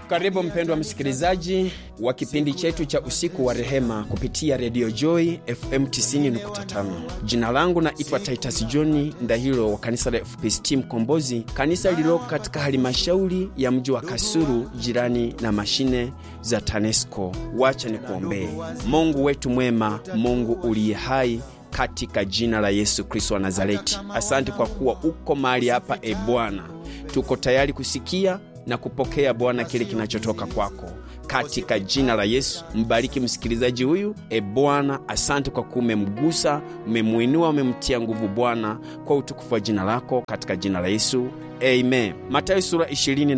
Karibu mpendwa msikilizaji wa kipindi chetu cha usiku wa rehema kupitia redio Joy FM 90.5. Jina langu naitwa Titus John Ndahiro wa kanisa la FPCT Mkombozi, kanisa lililoko katika halimashauri ya mji wa Kasulu, jirani na mashine za TANESCO. Wacha ni kuombee. Mungu wetu mwema, Mungu uliye hai katika jina la Yesu Kristo wa Nazareti, asante kwa kuwa uko mahali hapa. E Bwana, tuko tayari kusikia na kupokea Bwana kile kinachotoka kwako katika jina la Yesu. Mbariki msikilizaji huyu e Bwana, asante kwa kuwa umemgusa, umemwinua, umemtia nguvu Bwana, kwa utukufu wa jina lako katika jina la Yesu. Amen. Matayo sura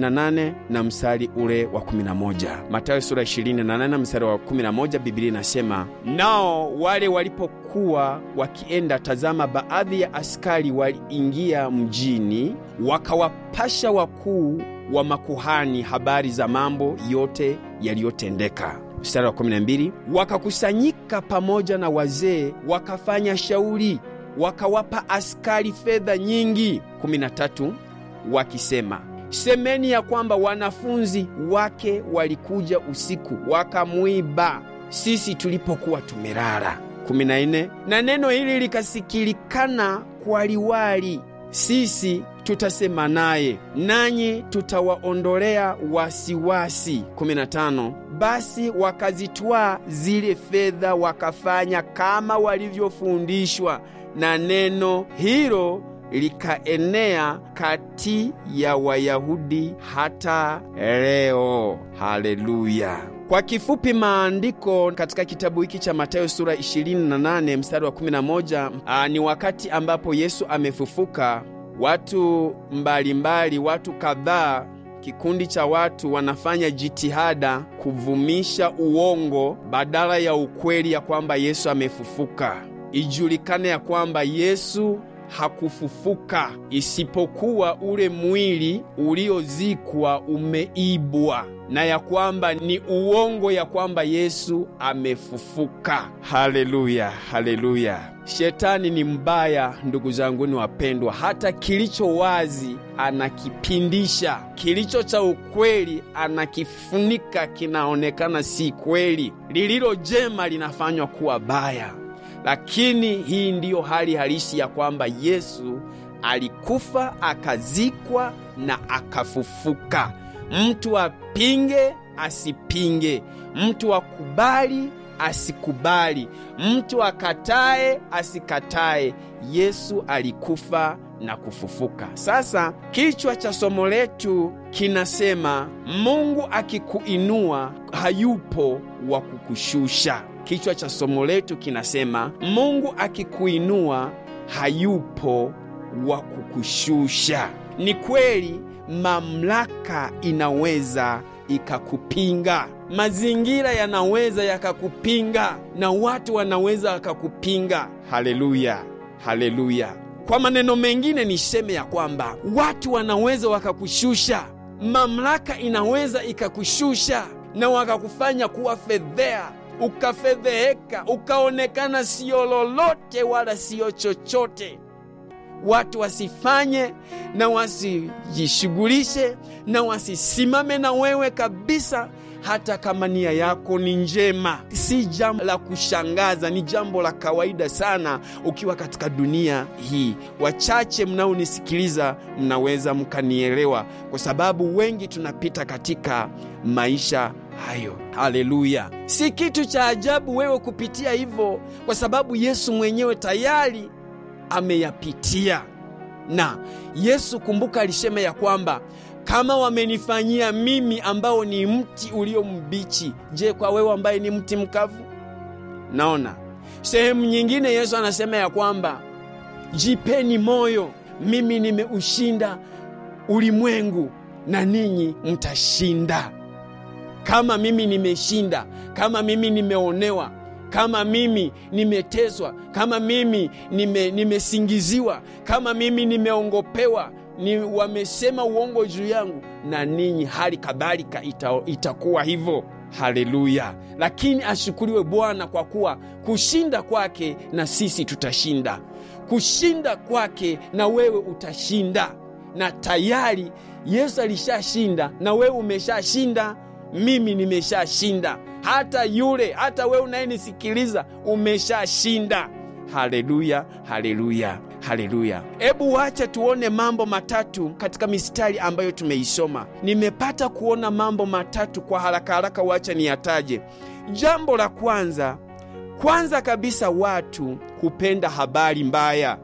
28 na mstari ule wa 11. Matayo sura 28 na mstari wa 11, Biblia inasema, nao wale walipokuwa wakienda, tazama, baadhi ya askari waliingia mjini, wakawapasha wakuu wa makuhani habari za mambo yote yaliyotendeka. Mstari wa 12, wakakusanyika pamoja na wazee, wakafanya shauri, wakawapa askari fedha nyingi. 13 wakisema, semeni ya kwamba wanafunzi wake walikuja usiku wakamwiba sisi tulipokuwa tumelala. 14 na neno hili likasikilikana kwa liwali, sisi tutasema naye nanyi tutawaondolea wasiwasi. 15 basi wakazitwaa zile fedha wakafanya kama walivyofundishwa, na neno hilo likaenea kati ya Wayahudi hata leo. Haleluya! Kwa kifupi, maandiko katika kitabu hiki cha Mathayo sura 28 mstari wa 11, aa, ni wakati ambapo Yesu amefufuka. Watu mbalimbali mbali, watu kadhaa, kikundi cha watu wanafanya jitihada kuvumisha uongo badala ya ukweli ya kwamba Yesu amefufuka. Ijulikane ya kwamba Yesu hakufufuka, isipokuwa ule mwili uliozikwa umeibwa, na ya kwamba ni uongo ya kwamba Yesu amefufuka. Haleluya, haleluya! Shetani ni mbaya, ndugu zangu ni wapendwa. Hata kilicho wazi anakipindisha, kilicho cha ukweli anakifunika, kinaonekana si kweli, lililo jema linafanywa kuwa baya. Lakini hii ndiyo hali halisi ya kwamba Yesu alikufa, akazikwa na akafufuka. Mtu apinge asipinge, mtu akubali asikubali, mtu akatae asikatae, Yesu alikufa na kufufuka. Sasa kichwa cha somo letu kinasema Mungu akikuinua hayupo wa kukushusha. Kichwa cha somo letu kinasema Mungu akikuinua hayupo wa kukushusha. Ni kweli, mamlaka inaweza ikakupinga, mazingira yanaweza yakakupinga, na watu wanaweza wakakupinga. Haleluya, haleluya! Kwa maneno mengine niseme ya kwamba watu wanaweza wakakushusha, mamlaka inaweza ikakushusha na wakakufanya kuwa fedhea ukafedheheka ukaonekana siyo lolote wala siyo chochote. Watu wasifanye na wasijishughulishe na wasisimame na wewe kabisa, hata kama nia yako ni njema. Si jambo la kushangaza, ni jambo la kawaida sana ukiwa katika dunia hii. Wachache mnaonisikiliza mnaweza mkanielewa, kwa sababu wengi tunapita katika maisha hayo. Haleluya! Si kitu cha ajabu wewe kupitia hivyo, kwa sababu Yesu mwenyewe tayari ameyapitia. Na Yesu kumbuka, alisema ya kwamba kama wamenifanyia mimi ambao ni mti ulio mbichi, je, kwa wewe ambaye ni mti mkavu? Naona sehemu nyingine Yesu anasema ya kwamba jipeni moyo, mimi nimeushinda ulimwengu na ninyi mtashinda. Kama mimi nimeshinda, kama mimi nimeonewa, kama mimi nimeteswa, kama mimi nime, nimesingiziwa, kama mimi nimeongopewa, ni wamesema uongo juu yangu, na ninyi hali kadhalika ita, itakuwa hivyo. Haleluya! Lakini ashukuriwe Bwana kwa kuwa kushinda kwake na sisi tutashinda, kushinda kwake na wewe utashinda na tayari Yesu alishashinda na wewe umeshashinda, mimi nimeshashinda, hata yule, hata wewe unayenisikiliza umeshashinda. Haleluya, haleluya, haleluya! Hebu wacha tuone mambo matatu katika mistari ambayo tumeisoma. Nimepata kuona mambo matatu kwa haraka haraka, wacha niyataje. Jambo la kwanza, kwanza kabisa, watu hupenda habari mbaya.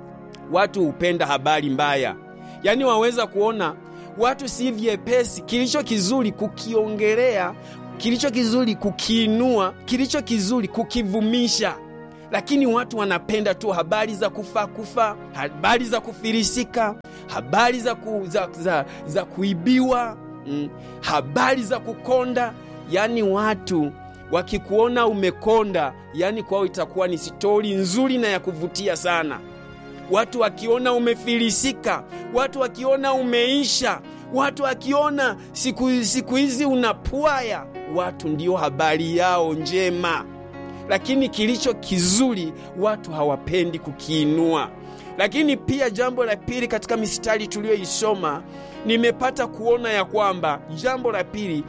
Watu hupenda habari mbaya, yaani waweza kuona watu si vyepesi kilicho kizuri kukiongelea, kilicho kizuri kukiinua, kilicho kizuri kukivumisha lakini watu wanapenda tu habari za kufa kufa, habari za kufilisika, habari za, ku, za, za, za kuibiwa mm, habari za kukonda. Yaani watu wakikuona umekonda, yaani kwao itakuwa ni stori nzuri na ya kuvutia sana. Watu wakiona umefilisika, watu wakiona umeisha, watu wakiona siku siku hizi unapwaya, watu ndio habari yao njema lakini kilicho kizuri watu hawapendi kukiinua. Lakini pia jambo la pili, katika mistari tuliyoisoma, nimepata kuona ya kwamba jambo la pili,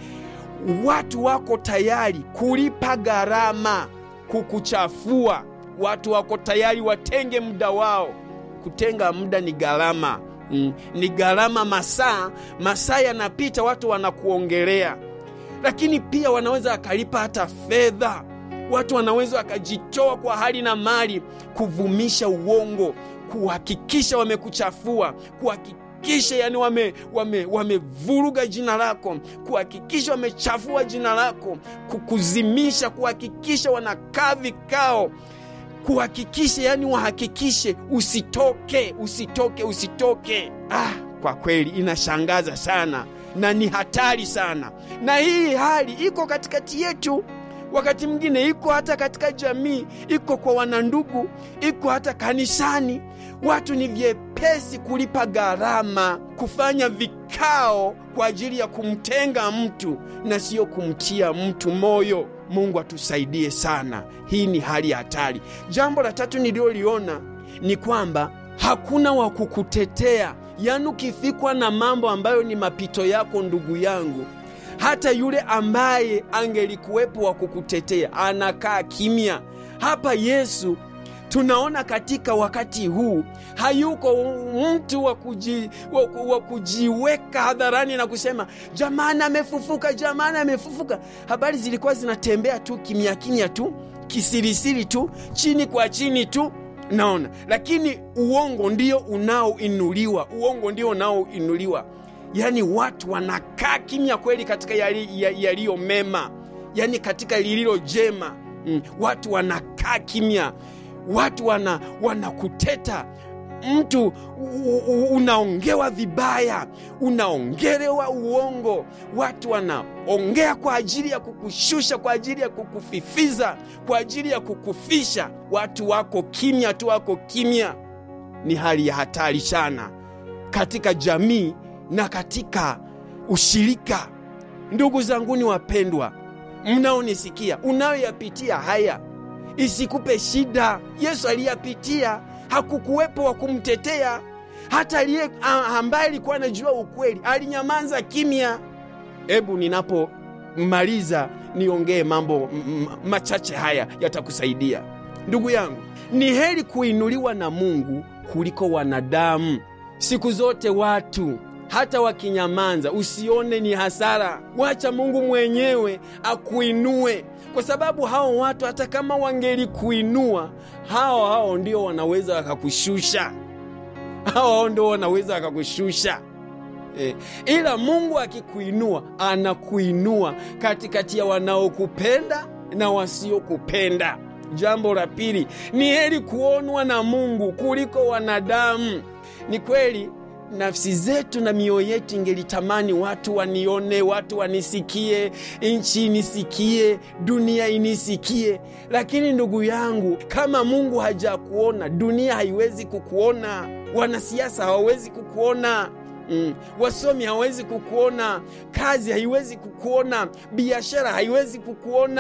watu wako tayari kulipa gharama kukuchafua. Watu wako tayari watenge muda wao. Kutenga muda ni gharama mm, ni gharama. Masaa masaa yanapita, watu wanakuongelea, lakini pia wanaweza wakalipa hata fedha watu wanaweza wakajitoa kwa hali na mali kuvumisha uongo, kuhakikisha wamekuchafua, kuhakikisha yani wamevuruga wame, wame jina lako, kuhakikisha wamechafua jina lako, kukuzimisha, kuhakikisha wanakaa vikao, kuhakikisha yani wahakikishe usitoke, usitoke, usitoke. Ah, kwa kweli inashangaza sana na ni hatari sana, na hii hali iko katikati yetu wakati mwingine iko hata katika jamii, iko kwa wanandugu, iko hata kanisani. Watu ni vyepesi kulipa gharama, kufanya vikao kwa ajili ya kumtenga mtu na siyo kumtia mtu moyo. Mungu atusaidie sana, hii ni hali ya hatari. Jambo la tatu nililoliona ni kwamba hakuna wa kukutetea, yaani ukifikwa na mambo ambayo ni mapito yako, ndugu yangu hata yule ambaye angelikuwepo wa kukutetea anakaa kimya. Hapa Yesu tunaona katika wakati huu hayuko mtu wa kuji, wa kujiweka hadharani na kusema jamani, amefufuka, jamani, amefufuka. Habari zilikuwa zinatembea tu kimya kimya tu kisirisiri tu chini kwa chini tu naona, lakini uongo ndio unaoinuliwa, uongo ndio unaoinuliwa. Yaani watu wanakaa kimya kweli katika yaliyo ya mema, yaani katika lililo jema mm. Watu wanakaa kimya, watu wana wanakuteta mtu unaongewa vibaya, unaongelewa uongo, watu wanaongea kwa ajili ya kukushusha, kwa ajili ya kukufifiza, kwa ajili ya kukufisha. Watu wako kimya tu, wako kimya. Ni hali ya hatari sana katika jamii na katika ushirika. Ndugu zanguni wapendwa, mnaonisikia, unayoyapitia haya isikupe shida. Yesu aliyapitia, hakukuwepo wa kumtetea. Hata aliye ambaye alikuwa anajua ukweli alinyamaza kimya. Hebu ninapomaliza niongee mambo machache haya, yatakusaidia ndugu yangu. Ni heri kuinuliwa na Mungu kuliko wanadamu. Siku zote watu hata wakinyamanza, usione ni hasara. Wacha Mungu mwenyewe akuinue, kwa sababu hao watu hata kama wangelikuinua, hao hao ndio wanaweza wakakushusha, hao hao ndio wanaweza wakakushusha. E, ila Mungu akikuinua, anakuinua katikati ya wanaokupenda na wasiokupenda. Jambo la pili, ni heri kuonwa na Mungu kuliko wanadamu. Ni kweli nafsi zetu na mioyo yetu ingelitamani watu wanione, watu wanisikie, nchi inisikie, dunia inisikie. Lakini ndugu yangu, kama Mungu hajakuona, dunia haiwezi kukuona, wanasiasa hawawezi kukuona. Mm. Wasomi hawezi kukuona, kazi haiwezi kukuona, biashara haiwezi kukuona.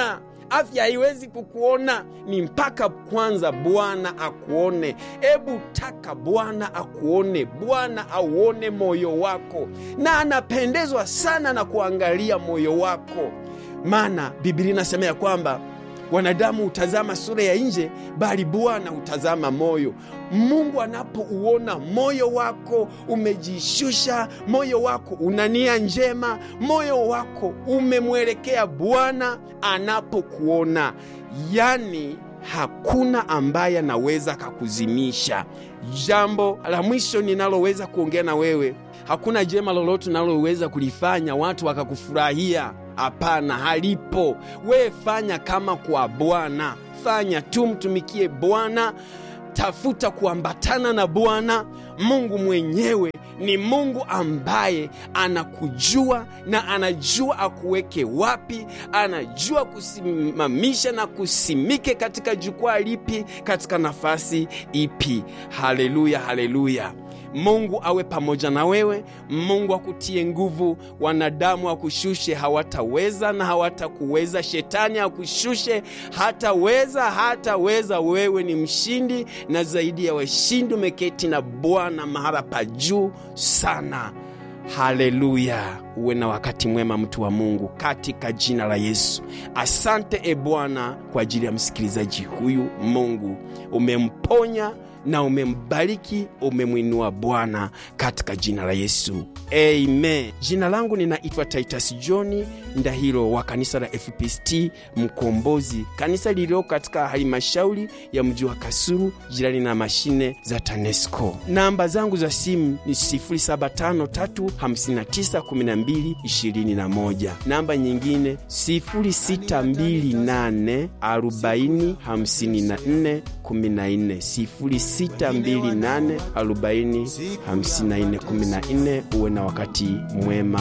afya haiwezi kukuona, ni mpaka kwanza Bwana akuone. Ebu taka Bwana akuone, Bwana auone moyo wako, na anapendezwa sana na kuangalia moyo wako, maana Biblia inasema ya kwamba wanadamu hutazama sura ya nje, bali Bwana hutazama moyo. Mungu anapouona moyo wako umejishusha, moyo wako una nia njema, moyo wako umemwelekea Bwana anapokuona, yani hakuna ambaye anaweza kakuzimisha. Jambo la mwisho ninaloweza kuongea na wewe, hakuna jema lolote unaloweza kulifanya watu wakakufurahia. Hapana, halipo. Wewe fanya kama kwa Bwana, fanya tu, mtumikie Bwana, tafuta kuambatana na Bwana. Mungu mwenyewe ni Mungu ambaye anakujua na anajua akuweke wapi, anajua kusimamisha na kusimike katika jukwaa lipi, katika nafasi ipi. Haleluya, haleluya. Mungu awe pamoja na wewe. Mungu akutie nguvu. Wanadamu akushushe hawataweza na hawatakuweza. Shetani akushushe hataweza, hataweza. Wewe ni mshindi na zaidi ya washindi, umeketi na Bwana mahala pa juu sana. Haleluya! Uwe na wakati mwema, mtu wa Mungu, katika jina la Yesu. Asante e Bwana kwa ajili ya msikilizaji huyu. Mungu umemponya na umembariki, umemwinua Bwana, katika jina la Yesu, amen. Jina langu ninaitwa Titus John Ndahiro wa kanisa la FPCT Mkombozi, kanisa lililoko katika halmashauri ya mji wa Kasulu, jirani na mashine za TANESCO. Namba zangu za simu ni 0753591221. Namba nyingine 0628405414 628405414. Uwe na wakati mwema.